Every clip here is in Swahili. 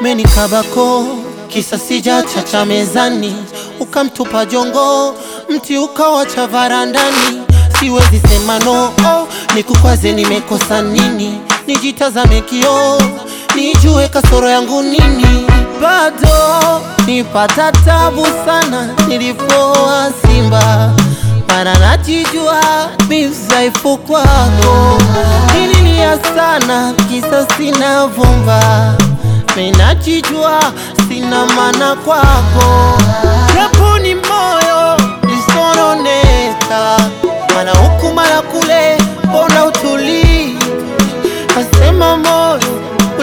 menikabako kisa sijachacha mezani, ukamtupa jongo mti ukawacha varandani. Siwezi sema no, oh, nikukwaze nimekosa nini? Nijitazame kioo nijue kasoro yangu nini? Bado nipata tabu sana nilipoa Simba, mana najijua mi mdhaifu kwako. Nililia sana kisa sina vumba, mi najijua sina maana kwako, japo ni moyo lisononeka, mana huku mara kule, mbona utulii Nasema moyo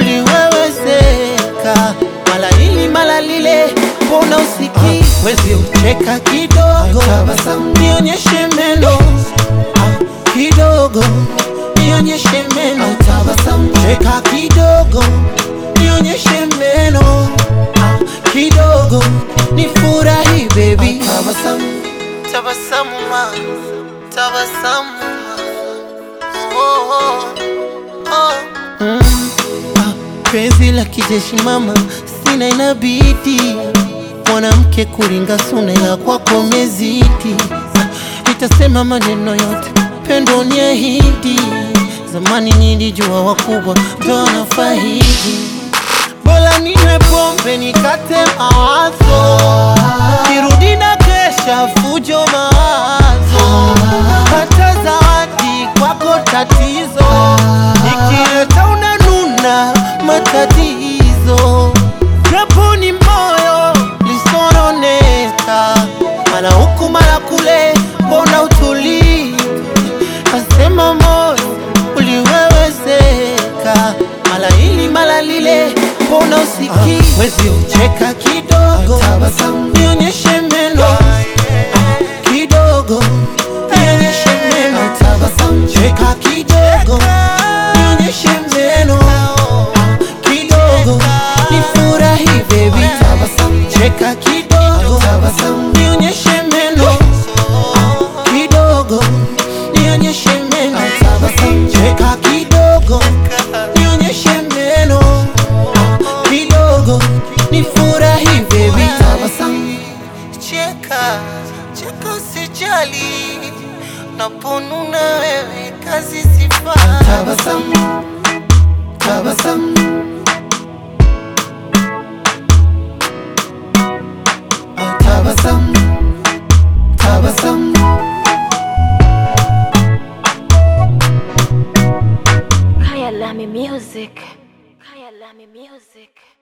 uliwewezeka, mala hili mala lile, mbona usikii? Wezi ucheka kidogo, nionyeshe meno Ah, kidogo, nionyeshe meno cheka kidogo, nionyeshe meno Ah, kidogo, nifurahi baby, tabasamu ma, tabasamu ma. Oh, oh. Oh. Mm. Ah, penzi la kijeshi mama, sina inabidi mwanamke kuringa suna, ila kwako mezidi. Ah, Nitasema maneno yote, pendo ni ahidi. Zamani nilijua wakubwa ndo wanafaidi, bora ninywe pombe nikate mawazo, kirudi na kesha fujo mawazo, hata zawadi kwako tatizo, nikileta unanuna matatizo, japo ni moyo lisononeka, mara huku mara kule, mbona utulii? Nasema moyo uliwewezeka, mala hili mala lile, mbona usikii? Wezi ucheka kidogo, nionyeshe meno kidogo, nionyeshe meno, cheka kidogo, nionyeshe meno kidogo, nifurahi baby, cheka kidogo, nionyeshe meno kidogo, nionyeshe meno, cheka kidogo, nionyeshe meno kidogo, nifurahi baby, cheka cheka, usijali, naponuna wewe kazi sifaa Tabasamu, tabasamu, oh tabasamu, tabasamu. Kaya Lami Music. Kaya Lami Music.